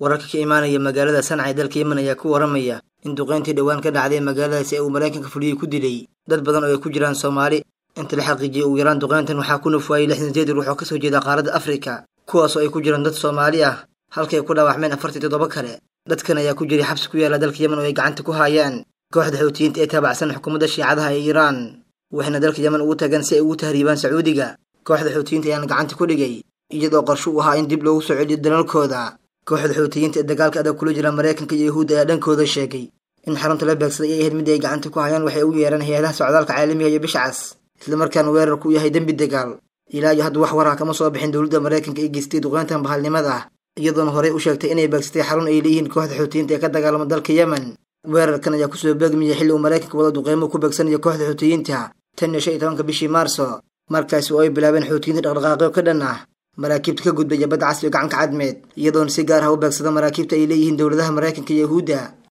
wararka ka imaanaya magaalada sanca ee dalka yemen ayaa ku waramaya in duqeyntii dhowaan ka dhacday magaaladaasi ee uu maraykanka fuliyey ku dilay dad badan oo ay ku jiraan soomaali inta la xaqiijiyey ugu yaraan duqeyntan waxaa ku nufwaayey lixdan sideed ruux oo kasoo jeeda qaaradda afrika kuwaasoo ay ku jiraan dad soomaali ah halkay ku dhaawacmeen afartii toddoba kale dadkan ayaa ku jiray xabsi ku yaala dalka yemen oo ay gacanta ku haayaan kooxda xuutiyiinta ee taabacsan xukuumadda shiicadaha ee iiraan waxayna dalka yemen ugu tagaan si ay ugu tahriibaan sacuudiga kooxda xuutiyiinta ayaana gacanta ku dhigay iyadoo qorsho u ahaa in dib loogu soo celiyo dalalkooda kooxda xuutiyiinta ee dagaalka adag kula jira maraykanka iyo yahuudda ayaa dhankooda sheegay in xarunta la beegsaday ay ahayd mid ay gacanta ku hayaan waxay ugu yeeraan hay-adaha socdaalka caalamiga iyo bishacas islamarkaana weerarku u yahay dembi dagaal ilaa iyo hadda wax waraha kama soo bixin dowladda maraykanka ee geystay duqeyntan bahalnimada ah iyadoona horey u sheegtay inay beegsatay xarun ay leeyihiin kooxda xuutiyiinta ee ka dagaalama dalka yemen weerarkan ayaa kusoo beegmaya xilli uu maraykanka wada duqeymo ku beegsanayo kooxda xuutiyiinta tan iyo shan iyo tobanka bishii maarso markaasi oo ay bilaabeen xuutiyiinta dhaqdhaqaaqyo ka dhan ah maraakiibta ka gudbaya badda casriga gacanka cadmeed iyadoona si gaar ah u beegsada maraakiibta ay leeyihiin dowladaha maraykanka iyo yahuudda